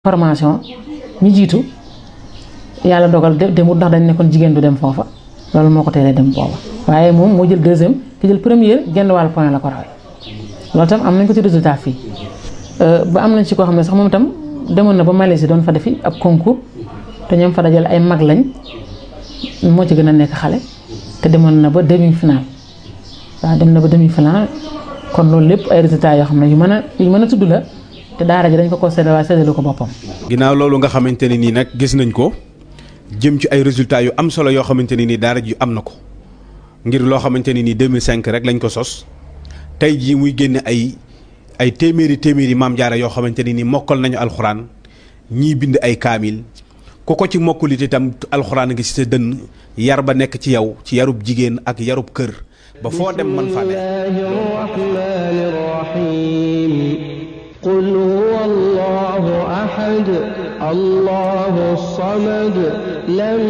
formation ñi jiitu yàlla dogal demut ndax dañ nekkoon jigéen du dem foofa loolu moo ko teelee dem booba waaye moom moo jël deuxième ki jël première genn wàllu point la ko rawee loolu tam am nañ ko ci résultat fii ba am nañ ci koo xam ne sax moom itam demoon na ba Malaisie doon fa defi ab concours te ñoom fa dajale ay mag lañ moo ci gën a nekk xale te demoon na ba demi final waaw dem na ba demi final kon loolu lépp ay résultats yoo xam ne yu mën a yu mën a tudd la te daara ji dañ ko ko séddale waaye séddalu ko boppam. ginnaaw loolu nga xamante ne nii nag gis nañ ko jëm ci ay résultats yu am solo yoo xamante ne nii daara ji am na ko ngir loo xamante ne nii 2005 rek lañ ko sos tey jii muy génne ay ay téeméeri téeméeri maam jaara yoo xamante ne nii mokkal nañu alxuraan ñii bind ay kaamil ku ko ci mokkulit itam alxuraan ngi ci sa dënn yar ba nekk ci yow ci yarub jigéen ak yarub kër ba foo dem man fa ne قل هو الله أحد الله الصمد لم